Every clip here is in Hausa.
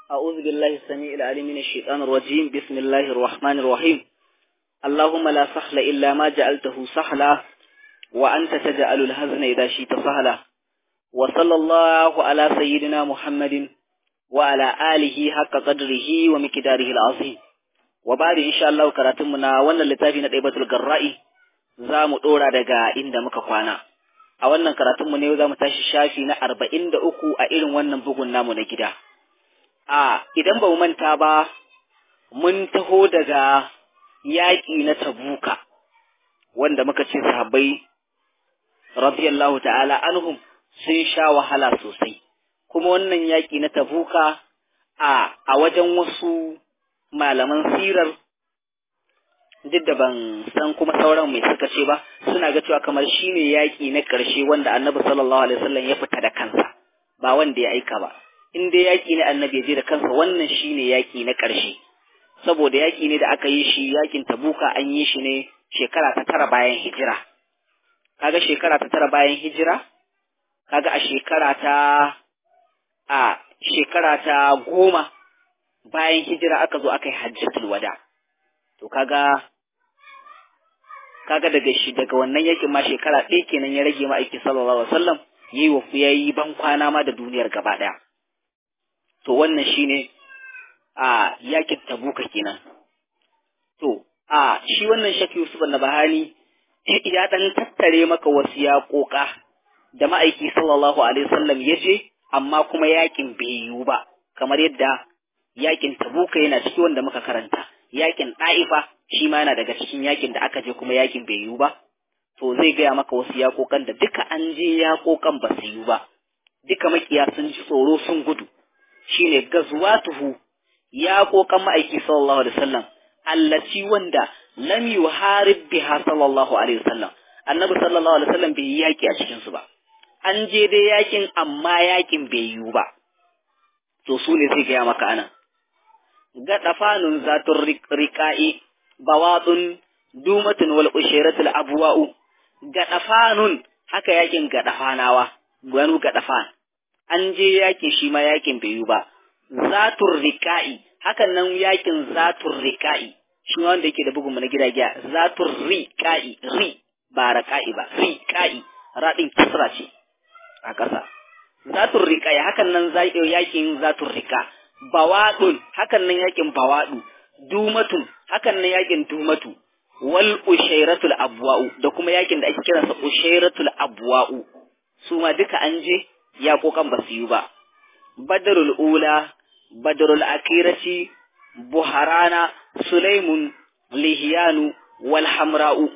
أعوذ بالله السميع العليم من الشيطان الرجيم بسم الله الرحمن الرحيم اللهم لا سهل إلا ما جعلته سهلا وأنت تجعل الهزن إذا شئت سهلا وصلى الله على سيدنا محمد وعلى آله حق قدره ومقداره العظيم وبعد إن شاء الله كراتمنا وانا لتافينا ɗaibatul garra'i za mu ɗora daga inda muka kwana a wannan karatunmu ne za mu tashi shafi na arba'in da uku a irin wannan bugun namu na gida a idan ba mu manta ba mun taho daga yaƙi na tabuka wanda muka ce sahabbai radiyallahu ta'ala anhum sun sha wahala sosai kuma wannan yaƙi na tabuka a a wajen wasu malaman sirar duk da ban san kuma sauran mai suka ce ba suna ga cewa kamar shine yaƙi na ƙarshe wanda annabi sallallahu alaihi wasallam ya fita da kansa ba wanda ya aika ba in dai yaƙi ne annabi ya je da kansa wannan shine yaƙi na ƙarshe saboda yaƙi ne da aka yi shi yaƙin tabuka an yi shi ne shekara ta tara bayan hijira kaga shekara ta tara bayan hijira kaga a shekara ta a shekara ta goma bayan hijira aka zo aka yi hajjatul wada to kaga kaga daga shi daga wannan yakin ma shekara ɗaya kenan ya rage ma'aiki sallallahu alaihi wasallam yayi wa yayi ban kwana ma da duniyar gaba ɗaya to wannan shine a yakin tabuka kenan to a shi wannan shafi Yusuf na bahani ya dan tattare maka wasu yaƙoƙa da ma'aiki sallallahu alaihi wasallam ya je amma kuma yakin bai yiwu ba kamar yadda yakin tabuka yana ciki wanda muka karanta yakin ɗa'ifa shi ma yana daga cikin yakin da aka je kuma yakin bai yiwu ba to zai gaya maka wasu yaƙoƙan da duka an je yaƙoƙan ba su yiwu ba duka makiya sun ji tsoro sun gudu shine gazwatuhu yaƙoƙan ma'aiki sallallahu alaihi wasallam allati wanda lam yuharib biha sallallahu alaihi wasallam annabi sallallahu alaihi wasallam bai yi yaƙi a cikin su ba an je dai yakin amma yakin bai yiwu ba to su ne zai gaya maka anan gaɗafanun zatun riƙa'i bawaɗun dumatun wal ushiratul abwa'u gaɗafanun haka yakin gaɗafanawa gwanu gaɗafan an je yakin shi ma yakin bai yi ba zatun riƙa'i hakan nan yakin zatun riƙa'i shi ma wanda yake da bugun na gida giya zatun riƙa'i ri ba raƙa'i ba riƙa'i raɗin kisra ce a ƙasa zatun riƙa'i hakan nan yakin zatun riƙa bawaɗun hakan nan yakin bawaɗu dumatun hakan nan yakin dumatu wal ushairatul abwa'u da kuma yakin da ake kiransa ushairatul abwa'u su ma duka an je ya kokan ba su yi ba badrul ula badrul akirati buharana sulaimun lihiyanu wal hamra'u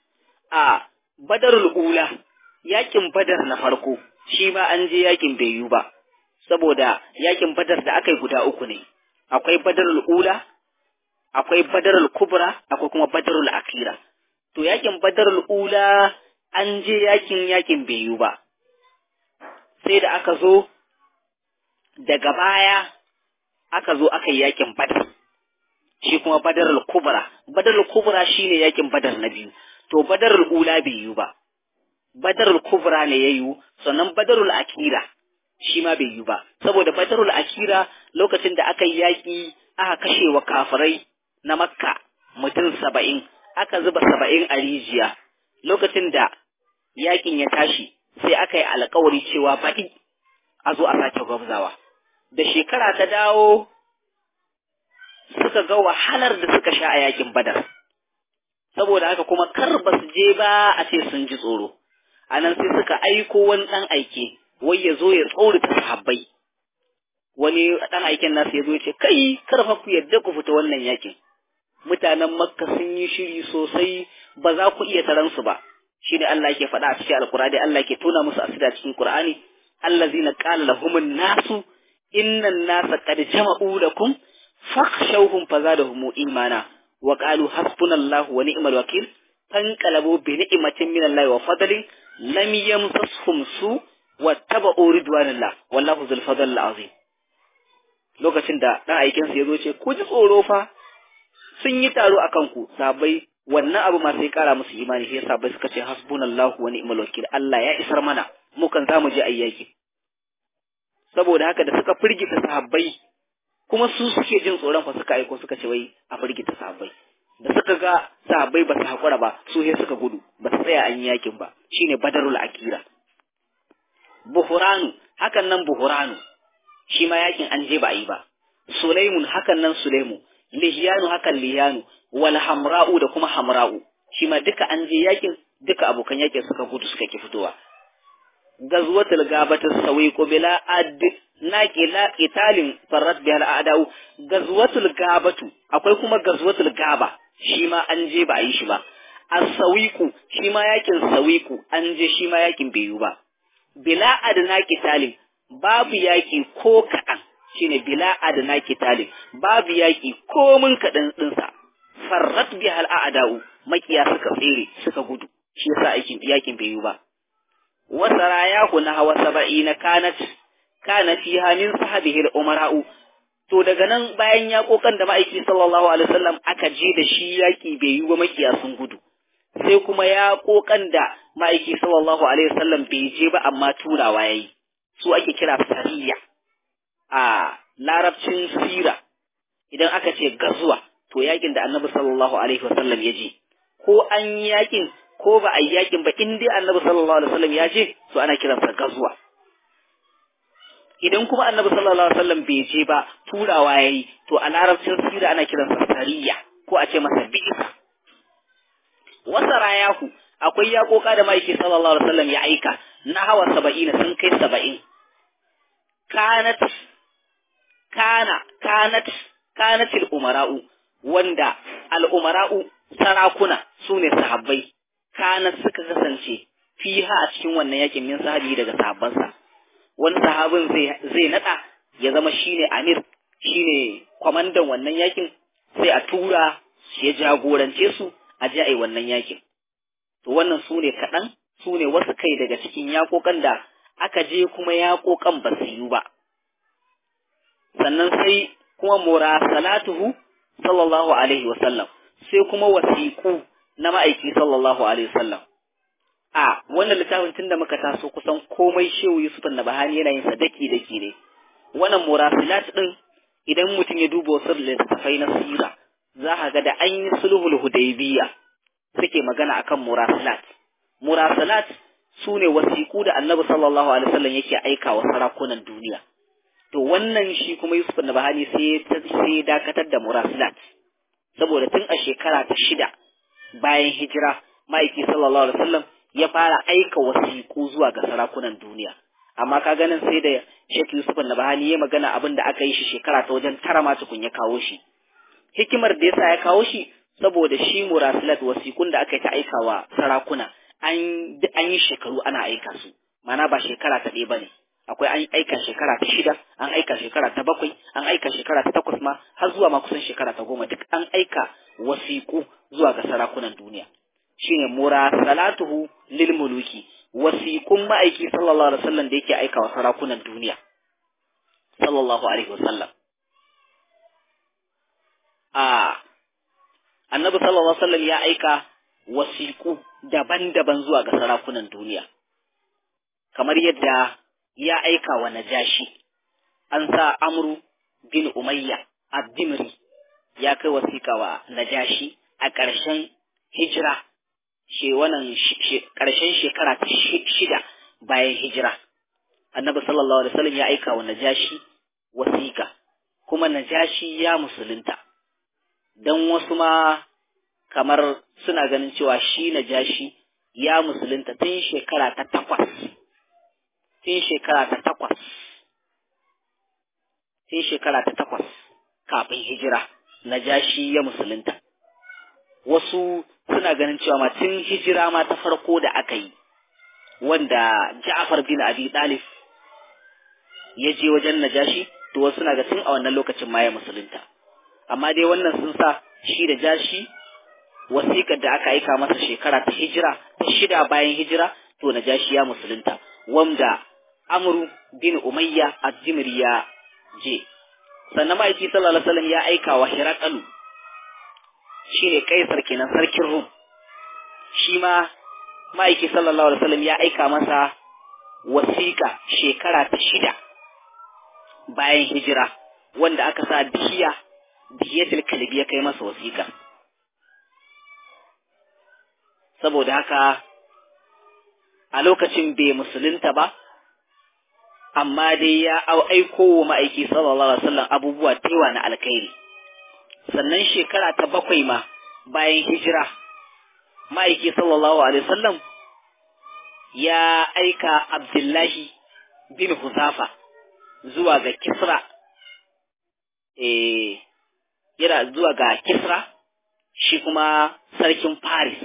a badrul ula yakin badar na farko shi ma an je yakin bai yi ba saboda yakin badar da aka yi guda uku ne akwai badarul ula akwai badarul kubra akwai kuma badarul akira to yakin badarul ula an je yakin yakin bai yi ba sai da aka zo daga baya aka zo aka yi yakin badar shi kuma badarul kubra badarul kubra shine yakin badar na biyu to badarul ula bai yi ba badarul kubra ne ya yi sannan badarul akira shi ma bai yi ba saboda badarul akira lokacin da aka yi yaƙi aka kashe wa kafirai na makka mutum saba'in aka zuba saba'in a rijiya lokacin da yaƙin ya tashi sai aka yi alkawari cewa baɗi a zo a sake gwabzawa da shekara ta dawo suka ga wahalar da suka sha a yaƙin badar saboda haka kuma kar ba su je ba a ce sun ji tsoro a nan sai suka aiko wani ɗan aike wai ya zo ya tsorata sahabbai wani ɗan aikin nasu ya zo ce kai karfa ku yadda ku fita wannan yakin mutanen makka sun yi shiri sosai ba za ku iya taran su ba shi ne Allah ke faɗa a cikin alkurani Allah ke tona musu asida cikin qur'ani allazina qala lahumun nasu innan nasa qad jama'u lakum fakhshawhum fazadahum imana wa qalu hasbunallahu wa ni'mal wakil fanqalabu bi ni'matin minallahi wa fadlin lam yamsashum su wattaba'u ridwanillah wallahu zul fadl azim lokacin da dan aikin sa yazo ce ku ji tsoro fa sun yi taro akan ku sabai wannan abu ma sai kara musu imani sai sabai suka ce hasbunallahu wa ni'mal wakil Allah ya isar mana mu kan zamu je ayyaki saboda haka da suka firgita sahabbai kuma su suke jin tsoron fa suka aiko suka ce wai a firgita sahabbai da suka ga sahabbai ba su haƙura ba su he suka gudu ba su tsaya an yi yakin ba shine badarul akira buhuranu hakan nan buhuranu shi ma yakin an je ba a yi ba sulaimun hakan nan sulaimu lihiyanu hakan lihiyanu wal hamra'u da kuma hamra'u shi ma duka an je yakin duka abokan yakin suka gudu suka ki fitowa gazwatul gabata sawiqu bila ad naqi la qitalin farrat biha al a'da'u gazwatul gabatu akwai kuma gazwatul gaba shi ma an je ba a yi shi ba as-sawiqu shi ma yakin sawiqu an je shi ma yakin bai yi ba bila adna qitalin babu yaki ko kaɗan shine bila adna qitalin babu yaki ko mun kaɗan ɗinsa farrat biha al a'da'u makiya suka tsere suka gudu shi yasa aikin yakin bai yi ba wasarayahu na hawa saba'ina kanat kana fiha min sahabihi al-umara'u to daga nan bayan ya kokan da ma'aiki sallallahu alaihi wasallam aka je da shi yaki bai yi ba makiya sun gudu sai kuma ya kokan da ma'aiki sallallahu alaihi wasallam bai je ba amma turawa yayi su ake kira sariya a larabcin sira idan aka ce gazuwa to yakin da annabi sallallahu alaihi wasallam ya je ko an yi yakin ko ba a yi yakin ba in dai annabi sallallahu alaihi wasallam ya je to ana kiransa gazuwa idan kuma annabi sallallahu alaihi wasallam bai je ba turawa yayi to a larabcin sira ana kiransa sariya ko a ce masa bi'sa wasarayahu akwai yakoka da maiki sallallahu alaihi wasallam ya aika na hawa saba'ina sun kai saba'in kanat kana kanat kanatil umara'u wanda al'umara'u sarakuna su ne sahabbai kana suka kasance fiha a cikin wannan yakin min sahabi daga sahabbansa wani sahabin zai zai nada ya zama shine amir shine kwamandan wannan yakin sai a tura ya jagorance su a ji ai wannan yakin to wannan su ne kaɗan su ne wasu kai daga cikin yakokan da aka je kuma yakokan ba su yi ba sannan sai kuma murasalatuhu sallallahu alaihi wasallam sai kuma wasiƙu na ma'aiki sallallahu alaihi wasallam a wannan littafin tun da muka taso kusan komai shehu yusuf na bahani yana yin sa daki daki ne wannan murasilat din idan mutum ya duba wasu littattafai na sira za ka ga da an yi sulhul hudaybiya suke magana akan murasilat murasilat su ne wasiƙu da annabi sallallahu alaihi wasallam yake aika wa sarakunan duniya to wannan shi kuma yusuf na bahani sai sai dakatar da murasilat saboda tun a shekara ta shida bayan hijira ma'aiki sallallahu alaihi wasallam ya fara aika wasiƙu zuwa ga sarakunan duniya amma ka ganin sai da Sheikh Yusuf Nabahani ya magana abin da aka yi shi shekara ta wajen tara ma tukun ya kawo shi hikimar da yasa ya kawo shi saboda shi murasilat wasiƙun da aka yi ta aikawa sarakuna an an yi shekaru ana aika su mana ba shekara ta ɗaya bane akwai an aika shekara ta shida an aika shekara ta bakwai an aika shekara ta takwas ma har zuwa ma kusan shekara ta goma duk an aika wasiƙu zuwa ga sarakunan duniya shine murasalatuhu lil muluki wasiqun ma'aiki sallallahu alaihi wasallam da yake aika wa sarakunan duniya sallallahu alaihi wasallam a annabi sallallahu alaihi wasallam ya aika wasiqu daban-daban zuwa ga sarakunan duniya kamar yadda ya aika wa najashi an sa amru bin umayya ad-dimri ya kai wasiƙa wa najashi a ƙarshen hijira she wannan ƙarshen shekara ta shida bayan hijira annabi sallallahu alaihi wasallam ya aika wa najashi wasiƙa kuma najashi ya musulunta dan wasu ma kamar suna ganin cewa shi najashi ya musulunta tun shekara ta takwas tun shekara ta takwas tun shekara ta takwas kafin hijira najashi ya musulunta wasu suna ganin cewa ma tun hijira ma ta farko da aka yi wanda Ja'far bin Abi Talib ya je wajen Najashi to wasu suna ga tun a wannan lokacin ma ya musulunta amma dai wannan sun sa shi da Jashi wasiƙar da aka aika masa shekara ta hijira ta shida bayan hijira to Najashi ya musulunta wanda Amru bin Umayya az-Zimri ya je sannan ma'aiki sallallahu alaihi wasallam ya aika wa Hiraqalu shi ne kaisar kenan sarkin rum shi ma ma'aiki sallallahu alaihi wasallam ya aika masa wasiƙa shekara ta shida bayan hijira wanda aka sa dihiya dihiyatul kalbi ya kai masa wasiƙa saboda haka a lokacin bai musulunta ba amma dai ya aiko wa ma'aiki sallallahu alaihi wasallam abubuwa tewa na alkhairi sannan shekara ta bakwai ma bayan hijira ma'aiki sallallahu alaihi wasallam ya aika abdullahi bin huzafa zuwa ga kisra eh yana zuwa ga kisra shi kuma sarkin paris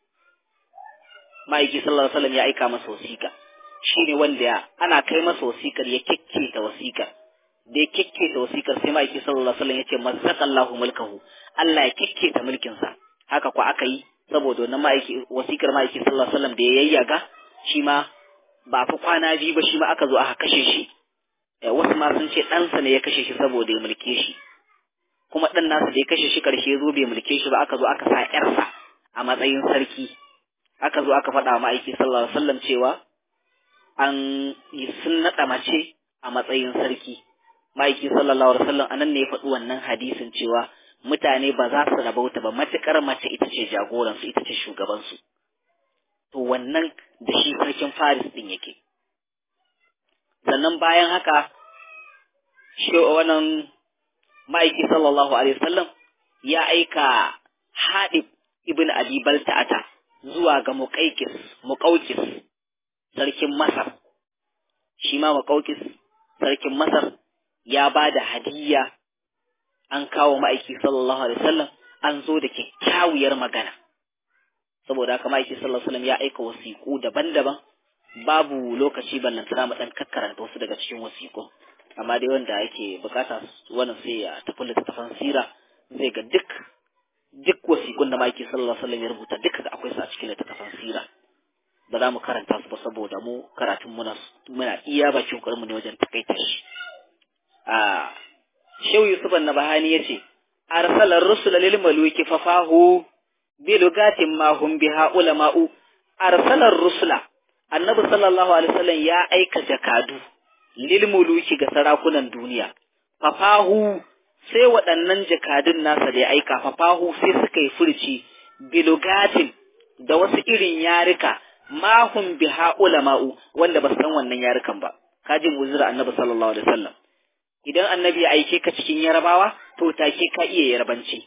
ma'aiki sallallahu alaihi wasallam ya aika masa wasiƙa shine wanda ana kai masa wasiƙar ya kekketa wasiƙar da ya kekketa wasiƙar sai ma'aiki sallallahu alaihi wasallam ya ce mazzaqallahu mulkahu Allah ya kekketa mulkin sa haka ko aka yi saboda wannan ma'aiki wasiƙar ma'aiki sallallahu alaihi wasallam da ya yayyaga shi ma ba fi kwana biyu ba shi ma aka zo aka kashe shi wasu ma sun ce ɗansa ne ya kashe shi saboda ya mulke shi kuma ɗan nasa da ya kashe shi ƙarshe zo bai mulke shi ba aka zo aka sa ƴarsa a matsayin sarki aka zo aka faɗa ma'aiki sallallahu alaihi wasallam cewa an yi sun naɗa mace a matsayin sarki ma'aiki sallallahu alaihi wasallam anan ne ya faɗi wannan hadisin cewa mutane ba za su rabauta ba matuƙar mace ita ce jagoransu ita ce shugabansu to wannan da shi sarkin faris ɗin yake sannan bayan haka shi wannan ma'aiki sallallahu alaihi wasallam ya aika haɗib ibn abi balta'ata zuwa ga muqaykis muqawqis sarkin masar shi ma muqawqis sarkin masar ya ba da hadiyya an kawo ma'aiki sallallahu alaihi wasallam an zo da kyakkyawar magana saboda haka ma'aiki sallallahu alaihi wasallam ya aika wasiƙu daban-daban babu lokaci ballan tana mu dan kakkaranta wasu daga cikin wasiƙu amma dai wanda yake bukata wannan sai ya tafi littattafan sira zai ga duk duk wasiƙun da ma'aiki sallallahu alaihi wasallam ya rubuta duka akwai su a cikin littattafan sira ba za mu karanta su ba saboda mu karatun muna muna iya bakin ƙwarmu ne wajen takaita shi a shehu yusuf annabahani yace arsalar rusula lil maluki fafahu bi lugatin ma hum biha ulama'u arsalar rusula annabi sallallahu alaihi wasallam ya aika jakadu lil muluki ga sarakunan duniya fafahu sai waɗannan jakadun nasa da ya aika fafahu sai suka yi furci bilugatin da wasu irin yarika mahum biha ulama'u wanda ba san wannan yarukan ba kaji muzira annabi sallallahu alaihi wasallam idan annabi ya aike ka cikin yarabawa to take ka iya yarbanci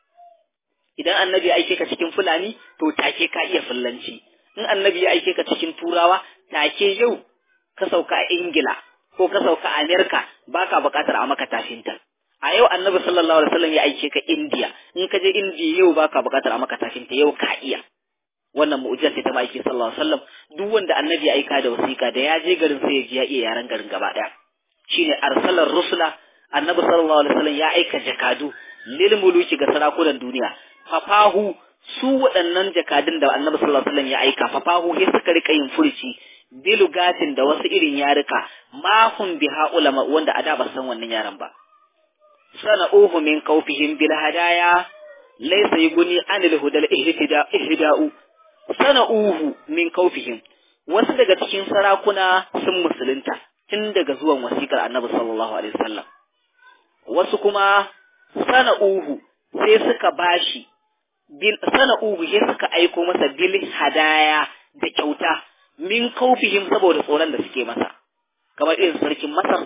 idan annabi ya aike ka cikin fulani to take ka iya fullanci in annabi ya aike ka cikin turawa take yau ka sauka a ingila ko ka sauka a amerika baka bukatar a maka tafinta a yau annabi sallallahu alaihi wasallam ya aike ka indiya in ka je indiya yau baka bukatar a maka tafinta yau ka iya wannan mu'jiza ce ta ma'aiki sallallahu alaihi wasallam duk wanda annabi ya aika da wasiƙa da ya je garin sai ya ji ya iya yaran garin gaba ɗaya shine arsalar rusula annabi sallallahu alaihi wasallam ya aika jakadu lil muluki ga sarakunan duniya fafahu su waɗannan jakadun da annabi sallallahu alaihi wasallam ya aika fafahu sai suka rika yin furci bilugatin da wasu irin yarika mahum biha ulama wanda a da ba san wannan yaran ba sana'uhu min qaufihim bil hadaya laysa yuguni anil hudal ihda'u sana'uhu min kaufihim wasu daga cikin sarakuna sun musulunta tun daga zuwan wasikar annabi sallallahu alaihi wasallam wasu kuma sana'uhu sai suka bashi bil sana'uhu sai suka aiko masa bil hadaya da kyauta min kaufihim saboda tsoron da suke masa kamar irin sarkin masar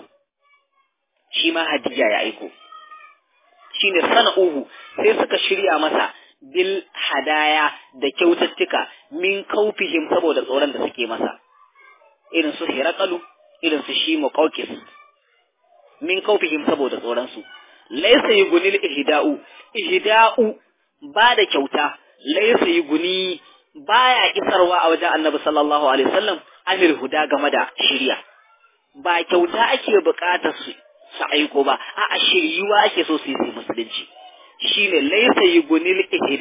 shi ma hadiya ya aiko shine sana'uhu sai suka shirya masa bil hadaya da kyaututtuka min kaufihim saboda tsoron da suke masa irin su hirakalu irin su shi muqawqis min kaufihim saboda tsoron su laysa yugunil ihda'u ihda'u ba da kyauta laysa yuguni baya isarwa a wajen annabi sallallahu alaihi wasallam amir huda game da shirya ba kyauta ake bukatar su su aiko ba a'a shiryuwa ake so su yi musulunci shine laisa yugunil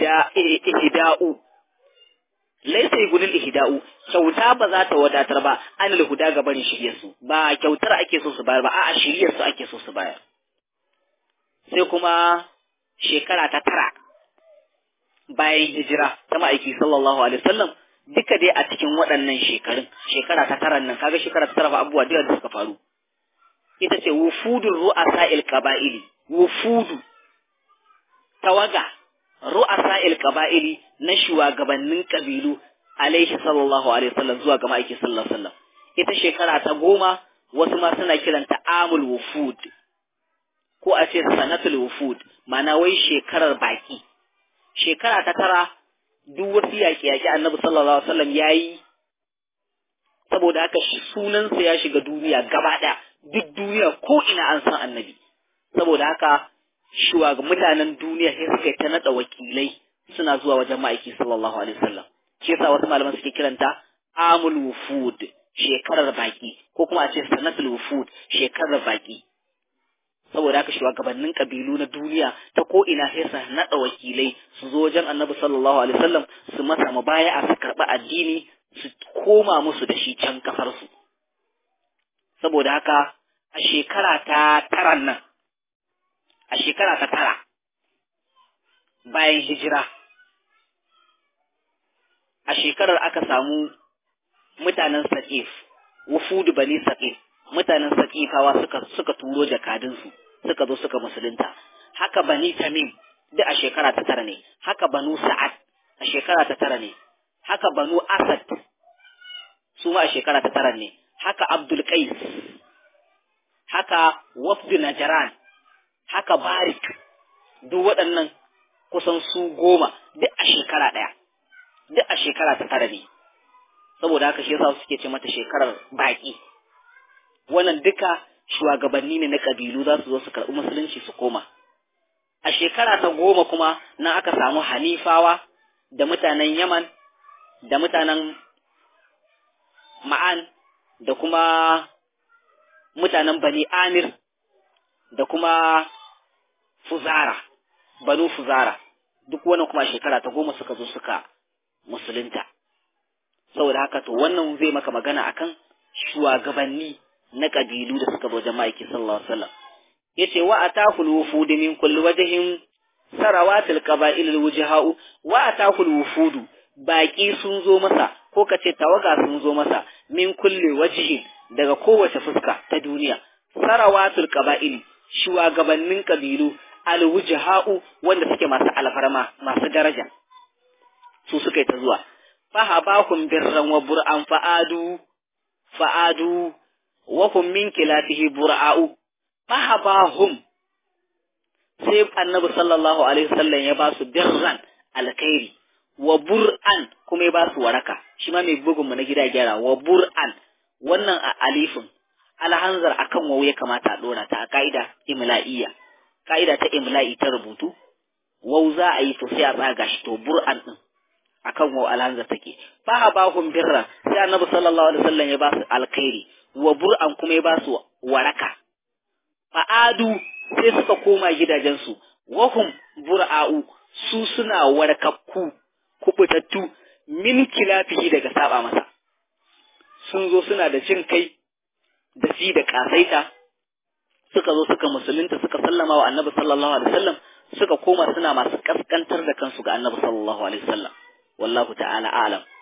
ihda'u laisa yugunil ihda'u kyauta ba za ta wadatar ba anil huda ga barin shiryar su ba kyautar ake so su bayar ba a'a shiryar su ake so su bayar sai kuma shekara ta tara bayan hijira ta ma'aiki sallallahu alaihi wasallam duka dai a cikin waɗannan shekarun shekara ta tara nan kaga shekara ta tara fa abubuwa da suka faru ita ce wufudul ru'asa'il qaba'ili wufudu tawaga ru'asa'il qaba'ili na shugabannin kabilu alaihi sallallahu alaihi wasallam zuwa ga ma'aiki sallallahu alaihi wasallam ita shekara ta goma wasu ma suna kiranta amul wufud ko a ce sanatul wufud ma'ana wai shekarar baki shekara ta tara duk wasu yaƙi-yaƙi annabi sallallahu alaihi wasallam yayi saboda haka sunansa ya shiga duniya gaba ɗaya duk duniya ko ina an san annabi saboda haka shugaban mutanen duniya sai suka ta nada wakilai suna zuwa wajen ma'aiki sallallahu alaihi wasallam shi yasa wasu malaman suke kiranta amul wufud shekarar baki ko kuma a ce sanatul wufud shekarar baki saboda haka shugabannin kabilu na duniya ta ko ina sai su nada wakilai su zo wajen annabi sallallahu alaihi wasallam su masa mubaya'a su karɓi addini su koma musu da shi can kasarsu saboda haka a shekara ta taran nan a shekara ta tara bayan hijira a shekarar aka samu mutanen saƙif wufudu bani saƙif mutanen saƙifawa suka suka turo jakadunsu suka zo suka musulunta haka bani tamim duk a shekara ta tara ne haka banu sa'ad a shekara ta tara ne haka banu asad su ma a shekara ta tara ne haka abdul qais haka wafdu najran haka barik duk waɗannan kusan su goma duk a shekara ɗaya duk a shekara ta tara ne saboda haka shi yasa suke ce mata shekarar baƙi wannan duka shugabanni ne na ƙabilu za su zo su karɓi musulunci su koma a shekara ta goma kuma nan aka samu hanifawa da mutanen yaman da mutanen ma'an da kuma mutanen bani amir da kuma fuzara banu fuzara duk wannan kuma shekara ta goma suka zo suka musulunta saboda haka to wannan zai maka magana akan shugabanni na kabilu da suka zo jama'iki sallallahu alaihi wasallam yace wa atahul wufud min kulli wajhin sarawatil qaba'il alwujha'u wa atahul wufud baki sun zo masa ko kace tawaga sun zo masa min kulli wajhin daga kowace fuska ta duniya sarawatul qaba'il shugabannin kabilu alwujha'u wanda suke masu alfarma masu daraja su suka yi ta zuwa fahabahum birran wa bur'an fa'adu fa'adu wa hum min kilatihi bur'a'u fahabahum sai annabi sallallahu alaihi wasallam ya ba su birran alkhairi wa bur'an kuma ya ba su waraka shi ma mai bugun mu na gida gyara wa bur'an wannan a alifin alhanzar akan wawu ya kamata a dora ta a ka'ida imla'iyya ka'ida ta imla'i ta rubutu wau za a yi to sai a tsaga shi to bur'an din akan wa alhanza take fa habahum birra sai annabi sallallahu alaihi wasallam ya ba su alkhairi wa bur'an kuma ya ba su waraka fa adu sai suka koma gidajensu wahum bur'a'u su suna warkakku kubutattu min kilafihi daga saba masa sun zo suna da jin kai da si da kasaita suka zo suka musulunta suka sallama wa annabi sallallahu alaihi wasallam suka koma suna masu kaskantar da kansu ga annabi sallallahu alaihi wasallam wallahu ta'ala a'lam